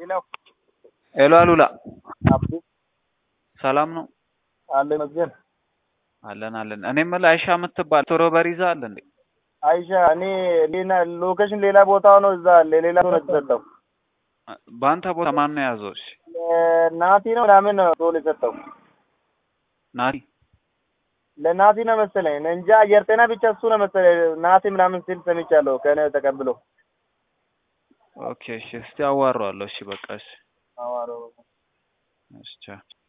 ሄሎ ሄሎ አሉላ አብዱ ሰላም ነው? አለ ይመስገን። አለን አለን። እኔ የምልህ አይሻ የምትባል ስትሮበሪ ይዛ አለ እንዴ? አይሻ እኔ ሌላ ሎኬሽን ሌላ ቦታ ነው እዛ ሌላ ሰው ነው የተሰጠው። በአንተ ቦታ ማን ነው የያዘው? እሺ ናቲ ነው ምናምን ነው ቶሎ የሰጠው ናቲ ለናቲ ነው መሰለኝ እኔ እንጃ። አየር ጤና ብቻ እሱ ነው መሰለኝ ናቲ ምናምን ሲል ሰምቻለሁ ከእኔ ተቀብሎ ኦኬ እሺ፣ እስቲ አዋራዋለሁ። እሺ በቃ እሺ፣ አዋሮ እሺ ቻው።